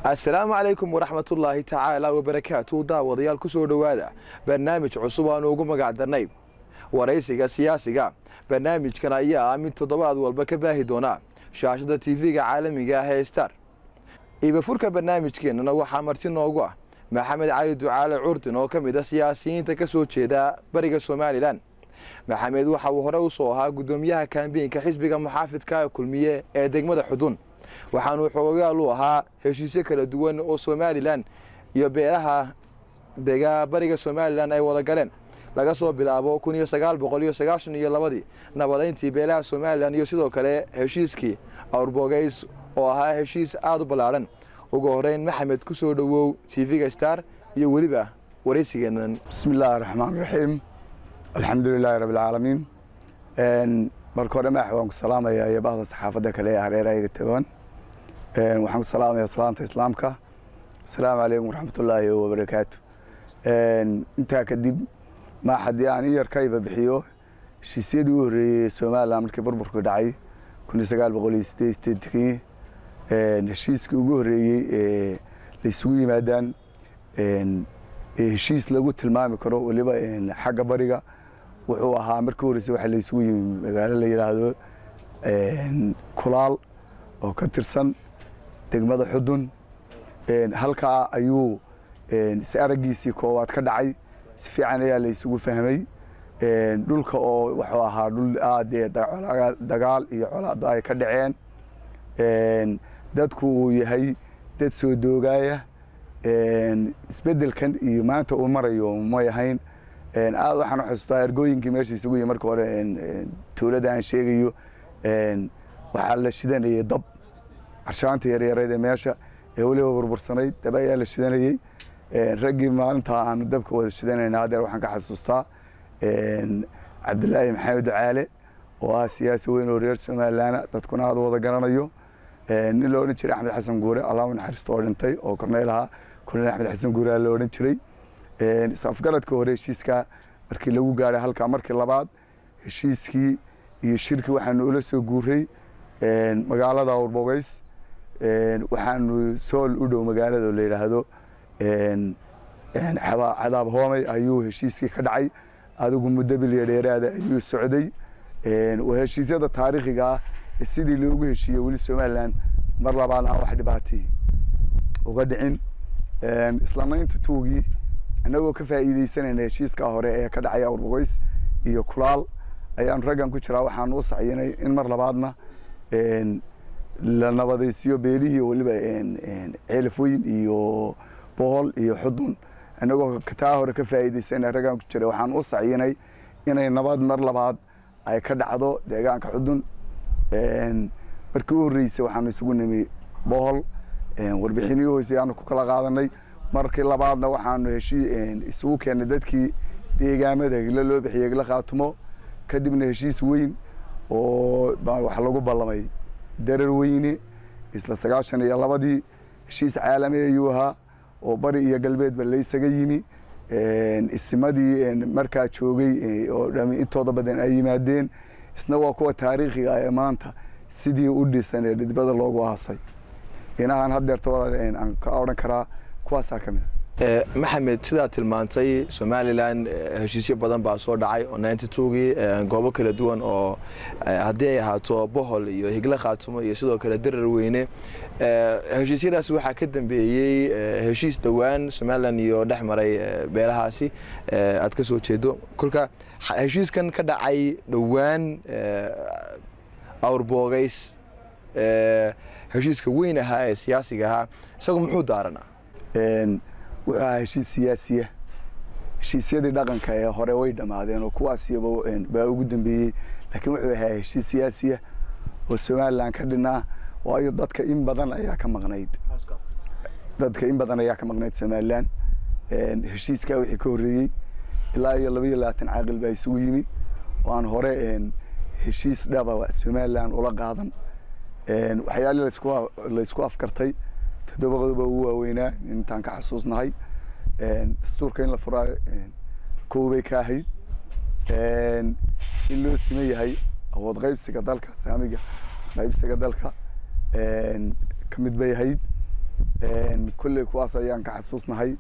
assalaamu calaykum waraxmatullaahi tacaala wabarakaatu daawadayaal ku soo dhowaada barnaamij cusub aanu ugu magac darnay waraysiga siyaasiga barnaamijkan ayaa ah mid toddobaad walba ka baahi doona shaashada tv-ga caalamiga ah ee star iibafurka barnaamijkeennana waxaa marti noogu ah maxamed cali ducaale curdin oo ka mid a siyaasiyiinta ka soo jeeda bariga somalilan maxamed waxa uu hore u soo ahaa guddoomiyaha kaambeynka xisbiga muxaafidka kulmiye ee degmada xudun waxaanuu xoogayaal u ahaa heshiisyo kala duwan oo somalilan iyo beelaha dega bariga somalilan ay wada galeen laga soo bilaabo kun iyo sagaal boqol iyo sagaashan iyo labadii nabadayntii beelaha somalilan iyo sidoo kale heshiiskii awrbogeys oo ahaa heshiis aada u ballaadhan ugu horeyn maxamed ku soo dhowow tv-ga star iyo weliba waraysigeenan bismi illaahi raxmaan raxiim alxamdu lilaahi rabbi alcaalamiin marka hore madax waan ku salaamayaa iyo bahda saxaafadda kale ee hareerayga tagoon waxaan ku salaamayaa salaanta islaamka asalaamu calaykum waraxmatullaahi wabarakaatu intaa kadib ma haddii aan in yar ka iba bixiyo heshiisyadii u horreeyey somalilan markii burburku dhacay kun iyo sagaal boqol iyo sideed sideedankii heshiiskii ugu horreeyey ee la isugu yimaadaan heshiis lagu tilmaami karo weliba xagga bariga wuxuu ahaa markii horreysay waxa la isugu yimi magaalo la yidhaahdo kulaal oo ka tirsan degmada xudun halkaa ayuu is araggiisii koowaad ka dhacay si fiican ayaa la isugu fahmay dhulka oo wuxuu ahaa dhul aadee dagaal iyo colaado ay ka dhaceen dadku uu yahay dad soo doogaaya isbedelkan iyo maanta uu marayo may ahayn aad waxaan uxustaa ergooyinkii meesha isugu yimi marka hore tuulada aan sheegayo waxaa la shidanayay dab carshaanta yaryareed ee meesha ee weliba burbursanayd dab ayaa la shidanayey raggii maalintaa aanu dabka wada shidanayna hadeer waxaan ka xasuustaa cabdilaahi maxamed ducaale oo ah siyaasi weyn oo reer somalilaana dadkuna aada wada garanayo nin la odhan jiray axmed xasan guure allah naxariisto oo dhintay oo korneyl ahaa korneyl axmed xasan guure la odhan jiray is-afgaradka hore heshiiskaa markii lagu gaadhay halkaa markii labaad heshiiskii iyo shirkii waxaanu ula soo guuray magaalada awrbogeys waxaanu sool u dhow magaalada la yidhaahdo cadaab hoomey ayuu heshiiskii ka dhacay adigu muddo bilya dheeraada ayuu socday heshiisyada taariikhiga ah sidii loogu heshiiyey weli somalilan mar labaad aan wax dhibaatay uga dhicin islamaynta tuugii annagoo ka faa'iideysanayna heshiiskaa hore ee ka dhacay awrbogoys iyo kulaal ayaanu raggan ku jiraa waxaanu u sacyinay in mar labaadna la nabadaysiyo beelihii weliba ceelafweyn iyo bohol iyo xudun annagoo taa hore ka faa'iideysana raggan ku jira waxaanu u sacyinay inay nabad mar labaad ay ka dhacdo deegaanka xudun markii u horreysay waxaanu isugu nimi bohol warbixinihii hoose aanu ku kala qaadanay markii labaadna waxaanu heshii isugu keennay dadkii deegaamada higlo loo bixiyey higlo khaatumo kadibna heshiis weyn oo wax lagu ballamay darar weyne isla sagaashan iyo labadii heshiis caalami ayuu ahaa oo bari iyo galbeedba laysaga yimi isimadii markaa joogay oo dhami intooda badan ay yimaadeen isna waa kuwa taariikhiga ee maanta sidii u dhisan ee dhidbada loogu aasay inahaan hadeerto aan ka odhan karaa kuwaasaa ka mid a maxamed sidaad tilmaantay somalilan heshiisyo badan baa soo dhacay oo ninety twogii goobo kala duwan oo haddii ay ahaato bohol iyo higlo khaatumo iyo sidoo kale darar weyne heshiisyadaas waxaa ka dambeeyey heshiis dhowaan somalilan iyo dhex maray beelahaasi aad ka soo jeedo kolka heshiiskan ka dhacay dhowaan awrbogeys heshiiska weyn ahaa ee siyaasiga ahaa isagu muxuu daaranaa wuxuu ahaa heshiis siyaasiya heshiisyadii dhaqanka ee hore way dhammaadeen oo kuwaasiyaba baa ugu dambeeyey laakiin wuxuu ahaa heshiis siyaasiya oo somalilan ka dhinaa waayo dadka in badan ayaa ka maqnayd dadka in badan ayaa ka maqnayd somalilan heshiiskaa wixii ka horreeyey ilaa iyo laba iyo labaatan caaqil baa isugu yimi oo aan hore heshiis dhaba somalilan ula qaadan waxyaalii laysku afkartay toddoba qodob ugu waaweynaa intaan ka xasuusnahay dastuurka in la furaa koobay ka ahayd in loo siman yahay awood qaybsiga dalka saamiga qaybsiga dalka ka mid bay ahayd kolley kuwaas ayaan ka xasuusnahay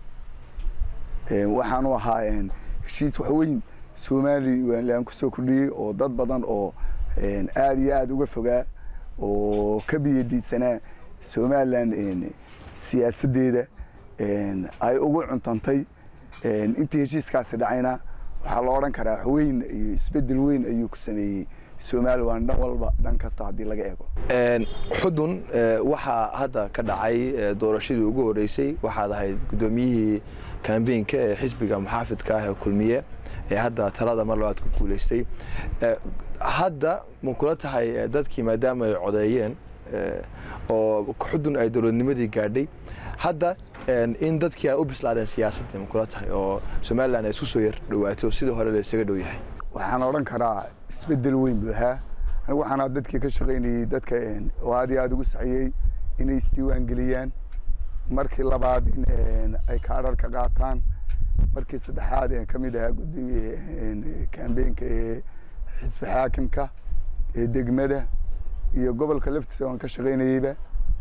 waxaanu ahaa heshiis waxweyn somalilan kusoo kordhiyey oo dad badan oo aada iyo aada uga fogaa oo ka biyadiidsanaa somalilan siyaasaddeeda ay ugu cuntantay intii heshiiskaasi dhacayna waxaa la odhan karaa waxweyn iyo isbeddel weyn ayuu ku sameeyey somalilan dhan walba dhan kasta haddii laga eego xudun waxaa hadda ka dhacay doorashadii ugu horeysay waxaad ahayd guddoomiyihii kambeynka ee xisbiga muxaafidka ah ee kulmiye ee hadda talada mar labaad ku guuleystay hadda ma kula tahay dadkii maadaama ay codeeyeen oo xudun ay dowladnimadii gaadhay hadda in dadkii ay u bislaadeen siyaasadda ma kula tahay oo somalilan ay isku soo yar dhawaatay oo sidii hore la isaga dhow yahay waxaan odhan karaa isbeddel weyn buu ahaa anigu waxaana dadkii ka shaqaynayey dadka oo aad iyo aada ugu saxiyey inay isdiiwaan geliyaan markii labaad in ay kaadharka qaataan markii saddexaad ka mid ahaa guddiga kambeynka ee xisbi xaakimka ee degmada iyo gobolka laftiisa aan ka shaqaynayeyba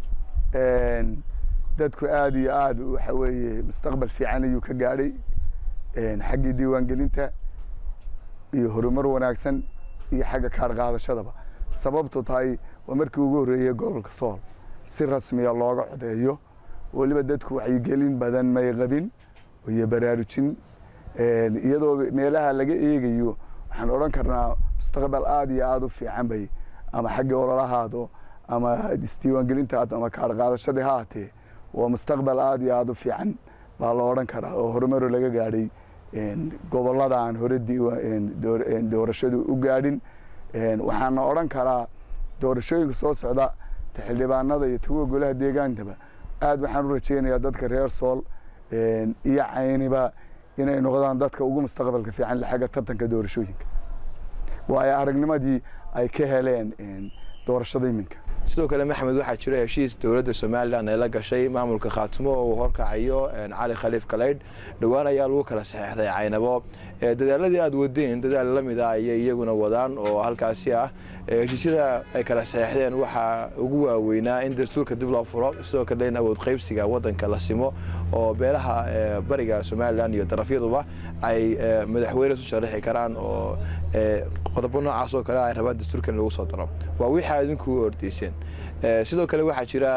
dadku aada iyo aada waxa weeye mustaqbal fiican ayuu ka gaadhay xaggii diiwaangelinta iyo horumar wanaagsan iyo xagga kaadh qaadashadaba sababtu tahay waa markii ugu horreeyey gobolka sool si rasmiya looga codeeyo weliba dadku wacyigelin badan may qabin iyo baraarujin iyadoo meelaha laga eegayo waxaan odhan karnaa mustaqbal aada iyo aada u fiican bay ama xaggii ololahaado ama isdiiwaangelintaado ama kaadh qaadashadii ha atee waa mustaqbal aada iyo aada u fiican baa la odhan karaa oo horumaro laga gaadhay gobolada aan hore doorashadu u gaadhin waxaana odhan karaa doorashooyinka soo socda xildhibaanada iyo taguwa golaha deegaankaba aad waxaan u rajeynayaa dadka reer sool iyo cayniba inay noqdaan dadka ugu mustaqbalka fiican xagga tartanka doorashooyinka waayo aragnimadii ay ka heleen doorashada iminka sidoo kale maxamed waxaa jira heshiis dowladda somalilan ee la gashay maamulka khaatumo oo uu horkacayo cali khaliif kaleydh dhowaan ayaa lagu kala saxeexday caynabo dadaaladii aada wadeen dadaal la mid ah ayay iyaguna wadaan oo halkaasi ah heshiisyada ay kala saxeexdeen waxaa ugu waaweynaa in dastuurka dib loo furo sidoo kale in awood qaybsiga waddanka la simo oo beelaha bariga somalilan iyo darafyaduba ay madaxweyne isu sharaxi karaan oo qodobo noocaas oo kale ay rabaan dastuurkan lagu soo daro waa wixii idinku ordeyseen sidoo kale waxaa jira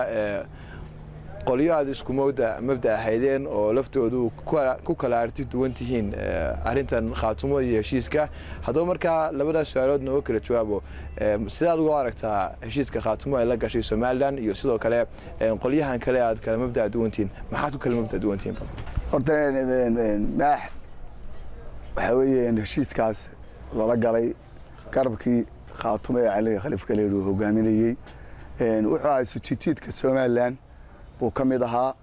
qolyo aad isku mowda mabda ahaydeen oo laftoodu ku kala arti duwan tihiin arintan khaatumo iyo heshiiska haddaba markaa labadaas su-aalood nooga kala jawaabo sidaad ugu aragtaa heshiiska khaatumo ay la gashay somalilan iyo sidoo kale qolyahan kale aad kala mabda duwantihiin maxaad ku kala mabda duwantihiin horta maax waxaa weeye heshiiskaas lala galay garabkii khaatumo ee cali khaliif kaleed uu hogaaminayey wuxuu ahaa sujijiidka somalilan buu ka mid ahaa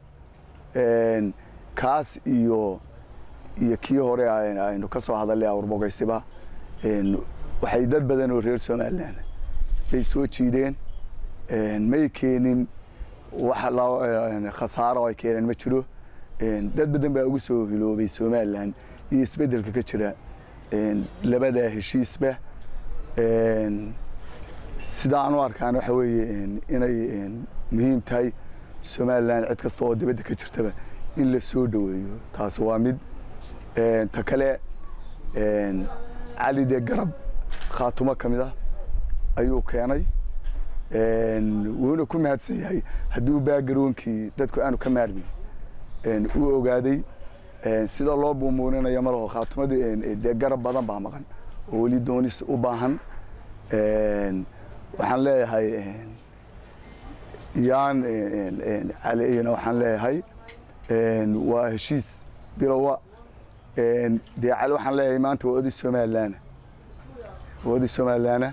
kaas iyo iyo kii hore aynu ka soo hadalay awrbogaysiba waxay dad badan oo reer somalilan bay soo jiideen may keenin wax khasaaro ay keeneen ma jiro dad badan baa ugu soo hiloobay somalilan iyo isbeddelka ka jira labada heshiisba sidaan u arkaan waxa weeye inay muhiim tahay somalilan cid kasta oo dibadda ka jirtaba in la soo dhoweeyo taas waa mid ta kale cali dee garab khaatumo ka mid ah ayuu keenay wuuna ku mahadsan yahay hadduu baagaronkii dadku aanu ka maarmin uu ogaaday sida loo buumuuninayo malaho khaatumadii dee garab badan baa maqan oo weli doonis u baahan waxaan leeyahay yaan caliyna waxaan leeyahay waa heshiis bilowa dee cali waxaan leeyahay maanta waa odi somalilaana waa odi somalilaana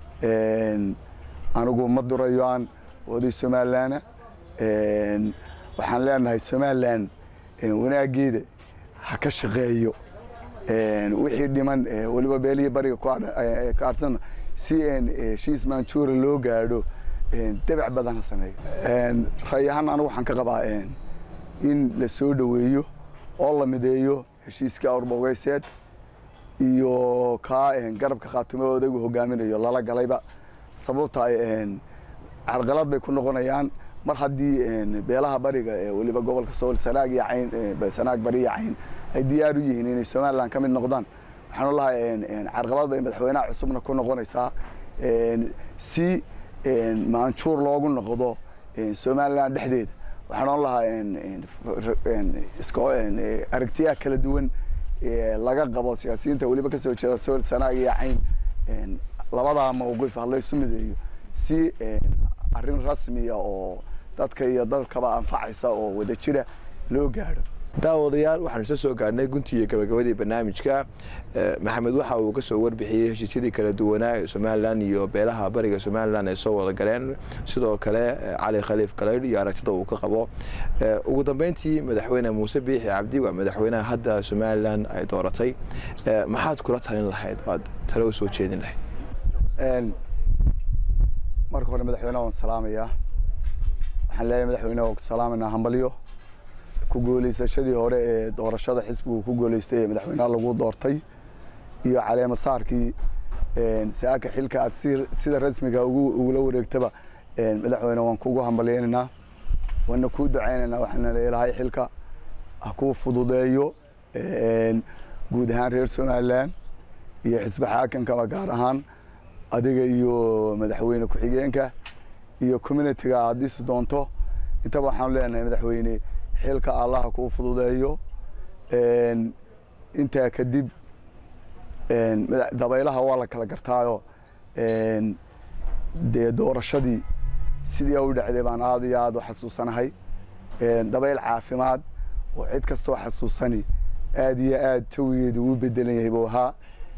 anigu ma durayo aan waa odi somalilaana waxaan leenahay somalilan wanaageeda ha ka shaqeeyo wixii dhiman weliba beelihii bariga ka arsana si heshiis manjuura loo gaadho dabac badan ha sameeyo ray ahaan anigu waxaan ka qabaa in la soo dhoweeyo oo la mideeyo heshiiskii awrbogeyseed iyo kaa garabka khaatumo odaygu hogaaminayo lala galayba sababta carqalad bay ku noqonayaan mar haddii beelaha bariga ee weliba gobolka sool sanaag iyo cayn sanaag bari iyo cayn ay diyaar u yihiin inay somalilan ka mid noqdaan waxaan lahay carqabad bay madaxweynaha cusubna ku noqonaysaa si maanjuur loogu noqdo somalilan dhexdeeda waxaan oon lahaa aragtiyaha kala duwan laga qabo siyaasiyiinta weliba kasoo jeeda sool sanaag iyo cayn labadaa mawqif ha laysu mideeyo si arrin rasmiya oo dadka iyo dadkaba anfacaysa oo wada jira loo gaadho daawadayaal waxaan isla soo gaarnay guntii iyo gabagabadii barnaamijka maxamed waxa uu kasoo warbixiyey heshiisyadii kala duwanaa ee somalilan iyo beelaha bariga somalilan ay soo wada galeen sidoo kale cali khaliif galaydh iyo aragtida uu ka qabo ugu dambeyntii madaxweyne muuse biixi cabdi waa madaxweynaha hadda somalilan ay dooratay maxaad kula talin lahayd aad tale u soo jeedin lahayd marka hore madaxweyneha waan salaamayaa waxaan leeyahay madaxweyneha waan ku salaamaynaa hambalyo ku guuleysashadii hore ee doorashada xisbigu ku guuleystay ee madaxweynaha lagu doortay iyo caleema saarkii saaka xilka aad sida rasmiga ugula wareegtaba madaxweyne waan kugu hambalyaynaynaa waana kuu ducaynaynaa waxaana leelahay xilka ha kuu fududeeyo guud ahaan reer somalilan iyo xisbi xaakamkaba gaar ahaan adiga iyo madaxweyne ku-xigeenka iyo communitiga aad dhisi doonto intaba waxaanu leenahay madaxweyne xilka allaha kuu fududeeyo intaa kadib dabaylaha waa la kala gartaayo dee doorashadii sidii u dhacday baan aada iyo aada u xasuusanahay dabayl caafimaad oo cid kastoo xasuusani aada iyo aad jawigeedu uu bedelan yahay buu ahaa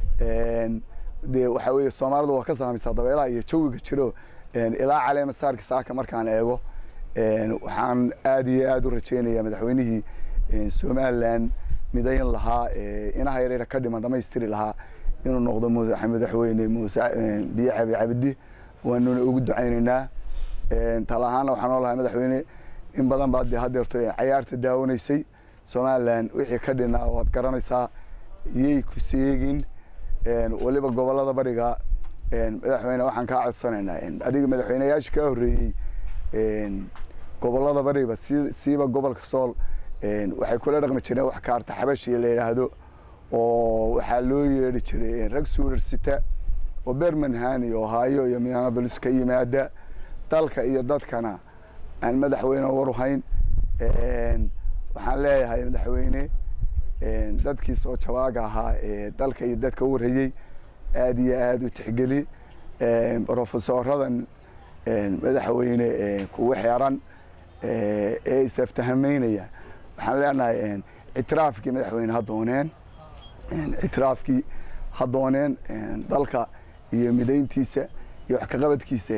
dee waxaa weeye soomaalidu waa ka saamaysaa dabeelaha iyo jawiga jiro ilaa caleema saarki saaka markaan eego waxaan aada iyo aada u rajeynayaa madaxweynihii somalilan midayn lahaa inaha yareera ka dhiman dhamaystiri lahaa inuu noqdo madaxweyne muuse biyo cabi cabdi waanuna ugu ducaynaynaa tal ahaana waxaan oo lahay madaxweyne in badan baad de hadeerto cayaarta daawanaysay somalilan wixii ka dhinaa waad garanaysaa yay ku seegin weliba gobolada bariga madaxweyne waxaan kaa codsanaynaa adiga madaxweyneyaasha kaa horreeyey gobolada bariba si siiba gobolka sool waxay kula dhaqmi jireen wax kaarta xabashi la yidhaahdo oo waxaa loo yeedhi jiray rag suurar sita oo bermanhan iyo ohaayo iyo mianabolis ka yimaada dalka iyo dadkana aan madaxweyne waruhayn waxaan leeyahay madaxweyne dadkii soo jawaaga ahaa ee dalka iyo dadka u warayey aada iyo aada u tixgeli rofesoradan madaxweyne kugu xeeran ee isaftahamaynaya waxaan leenahay ictiraafkii madaxweyne ha dooneen ictiraafkii ha dooneen dalka iyo midayntiisa iyo wax kaqabadkiisa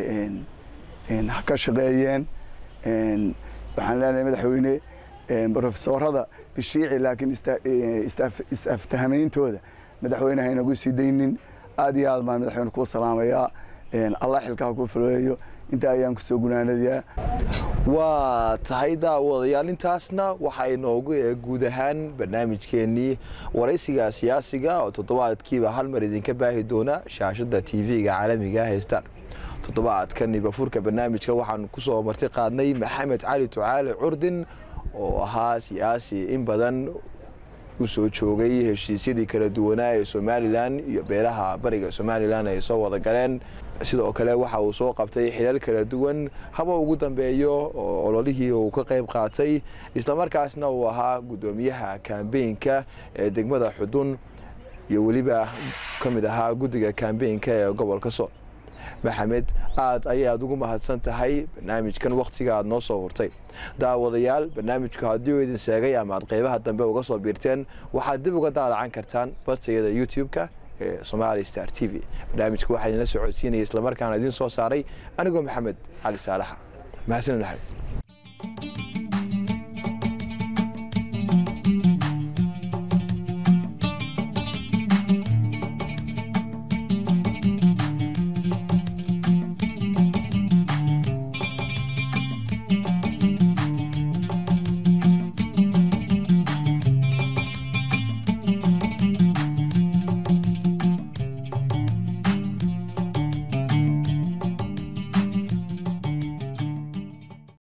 ha ka shaqeeyeen waxaan leenahay madaxweyne rofesorada bishiici laakiin is-aftahameyntooda madaxweyne haynagu sii daynin aada iyo aad baan madaxweyne kuu salaamayaa allah xilkaa ku fuleeyo inta ayaan kusoo gunaanadayaa waa tahay daawadayaal intaasna waxaa inoogu ee guud ahaan barnaamijkeennii waraysiga siyaasiga oo toddobaadkiiba hal mar idinka baahi doona shaashadda t v-ga caalamiga haystaan toddobaadkan ibafurka barnaamijka waxaan kusoo marti qaadnay maxamed cali tucaale curdin oo ahaa siyaasi in badan u soo joogay heshiisyadii kala duwanaa ee somalilan iyo beelaha bariga somalilan ay soo wada galeen sidoo kale waxa uu soo qabtay xilal kala duwan haba ugu dambeeyo oo ololihii uu ka qayb qaatay islamarkaasna uu ahaa guddoomiyaha kambeynka ee degmada xudun iyo weliba ka mid ahaa guddiga kambeynka ee gobolka sool maxamed aad ayaad ugu mahadsan tahay barnaamijkan wakhtiga aad noo soo hurtay daawadayaal barnaamijku haddii uu idin sheegay ama aad qeybaha dambe uga soo biirteen waxaad dib uga daalacan kartaan bartayada youtube-ka ee somali star t v barnaamijka waxaa idinla socodsiinaya islamarkaana idiin soo saaray anigoo maxamed cali saalaxa mahadsanid maxamed